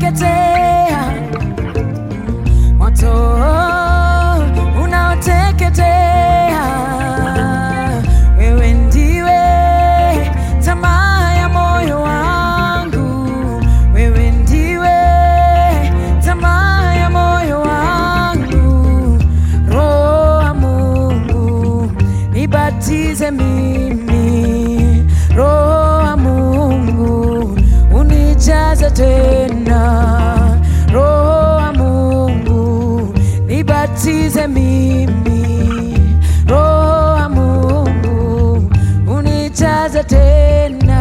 unaoteketea, moto unaoteketea. Wewe ndiwe tamaa ya moyo wangu, wewe ndiwe tamaa ya moyo wangu. Roho wa Mungu nibatize mimi, Roho wa Mungu unijaze tena, Roho wa Mungu nibatize mimi, Roho wa Mungu unijaze tena.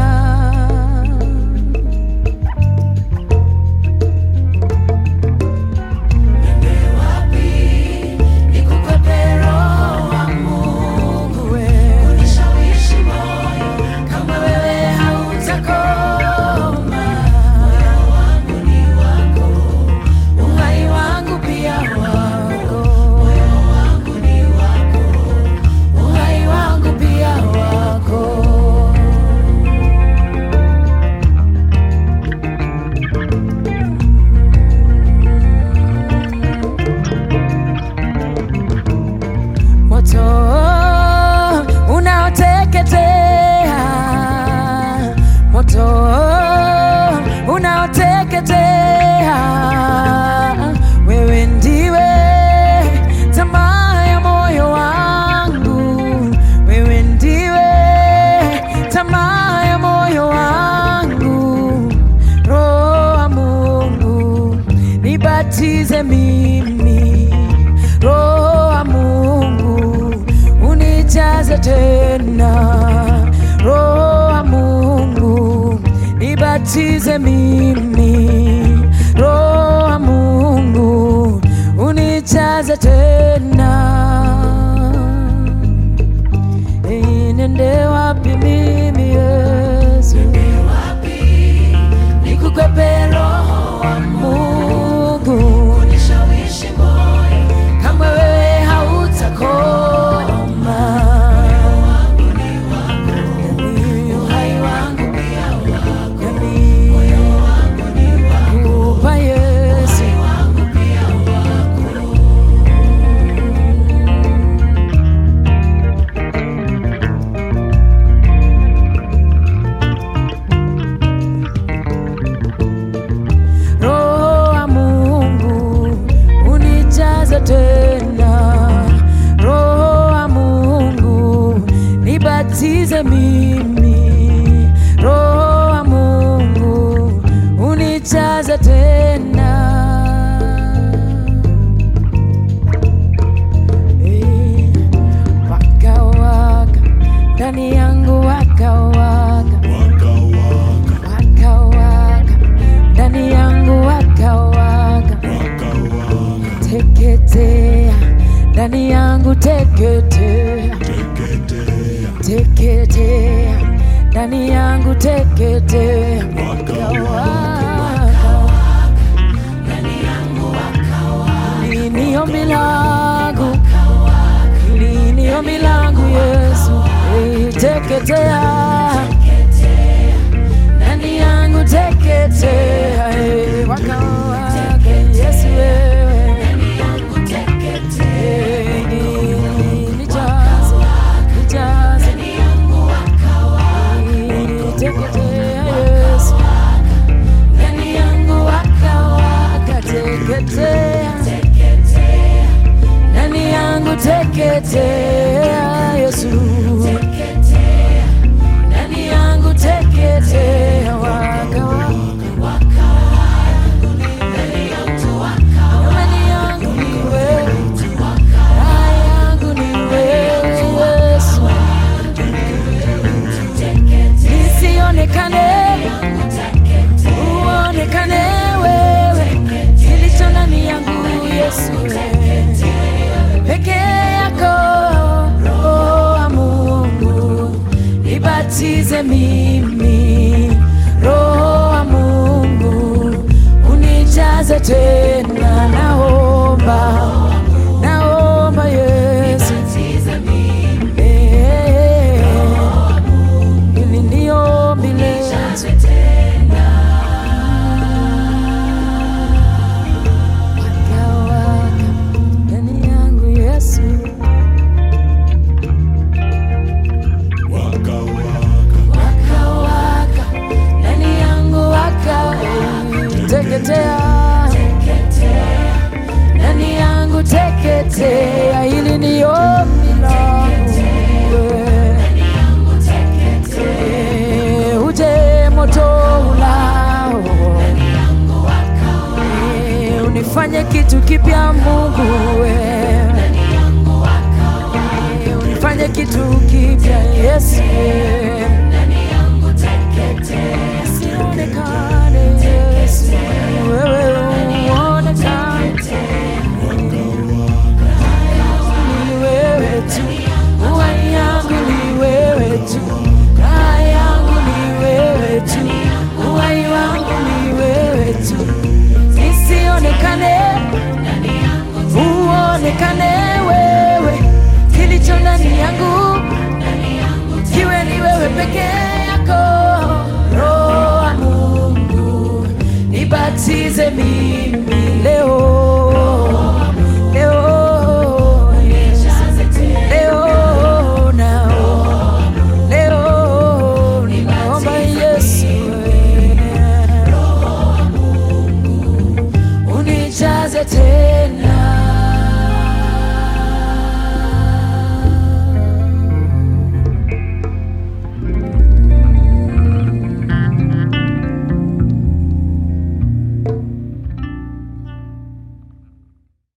Nikukwepe Roho wa Mungu wewe, unishawishi moyo kama wewe hautakoma. Moyo wangu ni wako, uhai wangu pia wako. Moyo wangu ni wako, uhai wangu pia wako. moto unaoteketea, moto unaoteketea. Wewe ndiwe tamaa ya moyo wangu, wewe ndiwe tamaa ya moyo wangu. Roho wa Mungu nibatize mimi, Roho wa Mungu unijaze tena, Roho wa Mungu nibatize mimi, Roho wa Mungu unijaze tena. Hey, nende wapi mimi Yesu? Nikukwepe Roho wa Mungu unishawishi moyo kama wewe hautakoma. Yani uhai wangu pia wako, yani kupa Yesu Roho wa Mungu unijaze tena, Roho wa Mungu nibatize mimi, Roho wa Mungu unijaze tena. Eh, Waka waka ndani yangu waka waka waka waka ndani yangu waka waka teketea ndani yangu teketea teketea ndani yangu teketea waka waka liniyo milangu liniyo milangu Yesu Eh, teketea ndani yangu teketea eh, waka waka Yesu wewe Eh, nijaze nijaze Eh, teketea Yesu ndani yangu waka waka teketea ndani yangu teketea Yesu ndani yangu teketea waka waka Amani yangu ni wewe, raha yangu ni wewe Yesu, nisionekane uonekane wewe, kilicho ndani yangu Yesu, peke yako Roho wa Mungu nibatize mimi, Roho wa Mungu unijaze tena, naomba naomba Yesu Eh, ili niombi leo kitu kipya Mungu wewe unifanye kitu kipya Yesu sionekane Yesu wewe uonekane ni wewe tu uhai yangu ni wewe tu raha yangu ni wewe tu uhai wangu ni wewe tu nisionekane uonekane wewe kilicho ndani yangu kiwe ni wewe peke yako roho wa mungu nibatize mimi leo leo Yesu. leo nao leo ninaomba yesu unijaze tena